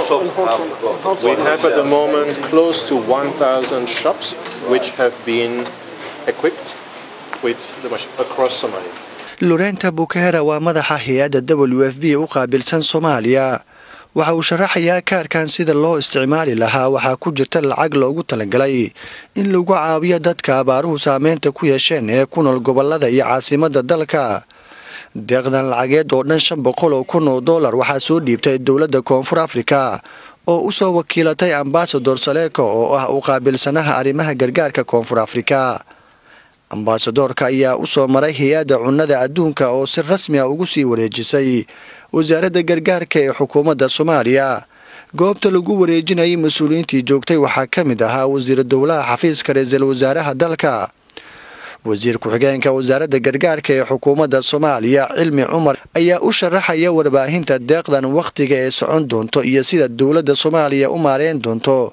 shops have We have at the moment close to 1,000 shops which have been equipped with the machine across Somalia. lorenta bukera waa madaxa hay-adda w f b u qaabilsan soomaaliya waxa uu sharaxayaa kaarkan sida loo isticmaali lahaa waxaa ku jirta lacag loogu talagalay in lagu caawiyo dadka abaaruhu saameynta ku yeesheen ee ku nool gobolada iyo caasimadda dalka deeqdan lacageed oo dhan shan boqol oo kun oo dollar waxaa soo dhiibtay dowladda koonfur afrika oo u soo wakiilatay ambasador saleeko oo ah u qaabilsanaha arrimaha gargaarka koonfur afrika ambasadoorka ayaa u soo maray hay-adda cunnada adduunka oo si rasmi ah ugu sii wareejisay wasaaradda gargaarka ee xukuumadda soomaaliya goobta lagu wareejinayay mas-uuliyiintii joogtay waxaa ka mid ahaa wasiira dowlaha xafiiska ra-iisul wasaaraha dalka wasiir ku-xigeenka wasaaradda gargaarka ee xukuumadda soomaaliya cilmi cumar ayaa u sharaxaya warbaahinta deeqdan wakhtiga ee socon doonto iyo sida dowladda soomaaliya u maareyn doonto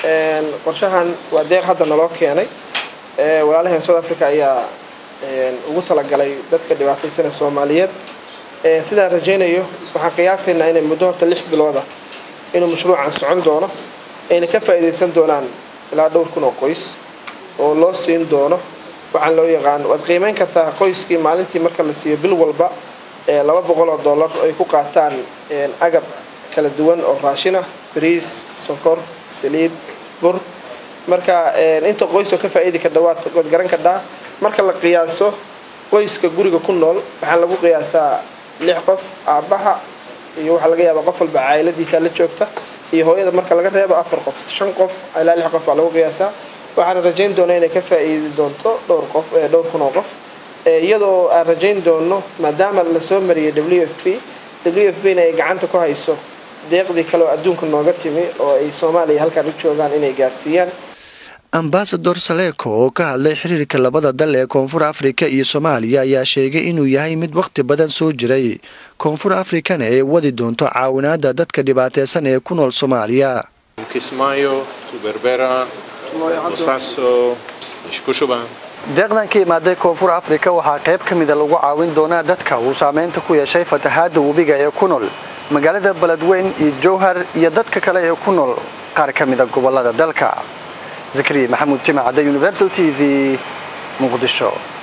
qorshahan waa deeq hadda naloo keenay walaalaheen south africa ayaa ugu talagalay dadka dhibaataysana soomaaliyeed sidaan rajaynayo waxaan qiyaasaynaa inay muddo horta lix bilooda inuu mashruucan socon doono ayna ka faa'iidaysan doonaan ilaa dhowr kun oo qoys oo loo siin doono waxaan loo yaqaan waad qiimayn kartaa qoyskii maalintii marka la siiyo bil walba laba boqol oo dollar ay ku qaataan agab kala duwan oo raashina bariis sokor saliid bur marka inta qoysoo ka faa'iidi kadha waad garan kadhaa marka la qiyaaso qoyska guriga ku nool waxaa lagu qiyaasaa lix qof aabbaha iyo waxaa laga yaabaa qof walba caa'iladiisa la joogta iyo hooyada marka laga reebo afar qof shan qof ilaa lix qof baa lagu qiyaasaa waxaan rajayn doonaa inay ka faa'iidi doonto dhowr qof dhowr kun oo qof iyadoo aan rajayn doono maadaama lasoo mariyay w f p w f b na ay gacanta ku hayso deeqdii kale oo adduunka nooga timi oo ay soomaaliya halkaan u joogaan inay gaarsiiyaan ambasador saleeko oo ka hadlay xiriirka labada dal ee koonfur afrika iyo soomaaliya ayaa sheegay inuu yahay mid wakhti badan soo jiray koonfur afrikana ay wadi doonto caawinaada dadka dhibaateysan ee ku nool soomaaliya Kismayo, to Berbera, Bosaso, Ishkushuban. deeqdan ka imaaday koonfur afrika waxaa qayb ka mida lagu caawin doonaa dadka uu saameynta ku yeeshay fatahaada webiga ee ku nool magaalada beledweyn iyo jowhar iyo dadka kale ee ku nool qaar ka mida gobolada dalka zakariya maxamuud jimacadda universal t v muqdisho